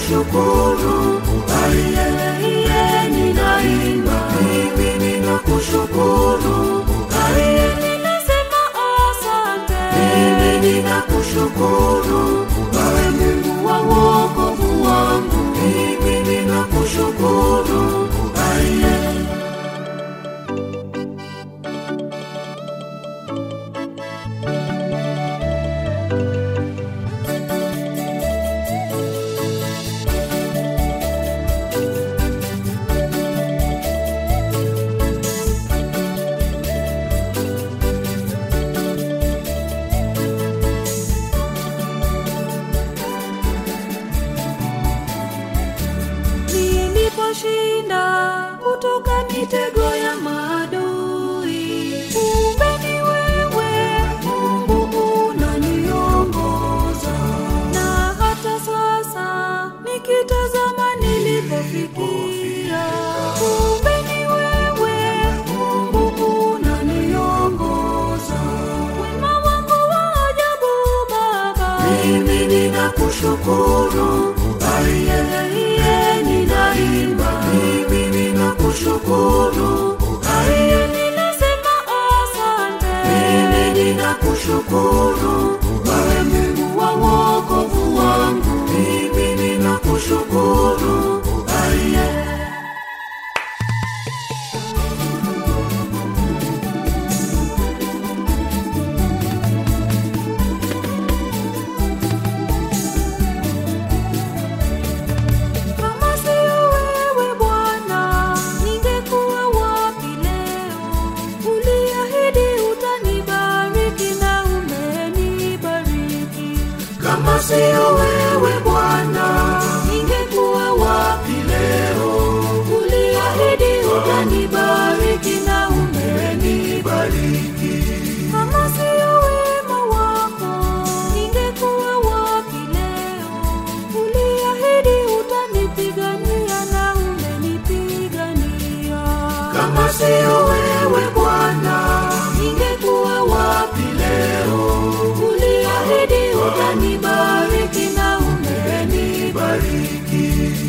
ninakushukuru, aiye ninaimba, mimi ninakushukuru, aiye ninasema asante, mimi ninakushukuru, wewe Mungu wa wokovu wangu, mimi ninakushukuru, aiye niliposhinda kutoka mitego ya maadui. Kumbe ni wewe Mungu unaniongoza, na hata sasa nikitazama nilipofikia. Kumbe ni wewe Mungu unaniongoza, wema wako wa ajabu Baba, mimi ninakushukuru, aiye ninaimba, mimi ninakushukuru, aiye ninasema asante, mimi ninakushukuru, wewe Mungu wa wokovu wangu, mimi ninakushukuru, aiye Kama sio wewe Bwana, ningekuwa wapi leo? Uliahidi utanibariki na umenibariki. Kama sio wewe Bwana, ningekuwa wapi leo? Uliahidi utanibariki na umenibariki. Kama sio wema wako, ningekuwa wapi leo? Uliahidi utanipigania na umenipigania. Kama sio wewe Bwana, ningekuwa wapi leo? Uliahidi utanibariki na umenibariki.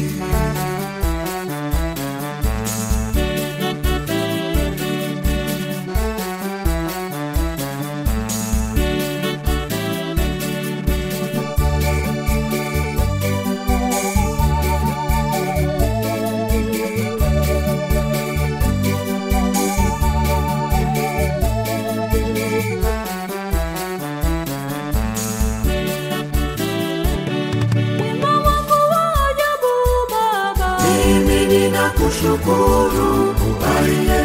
Wema wako wa ajabu Baba, mimi ninakushukuru, aiye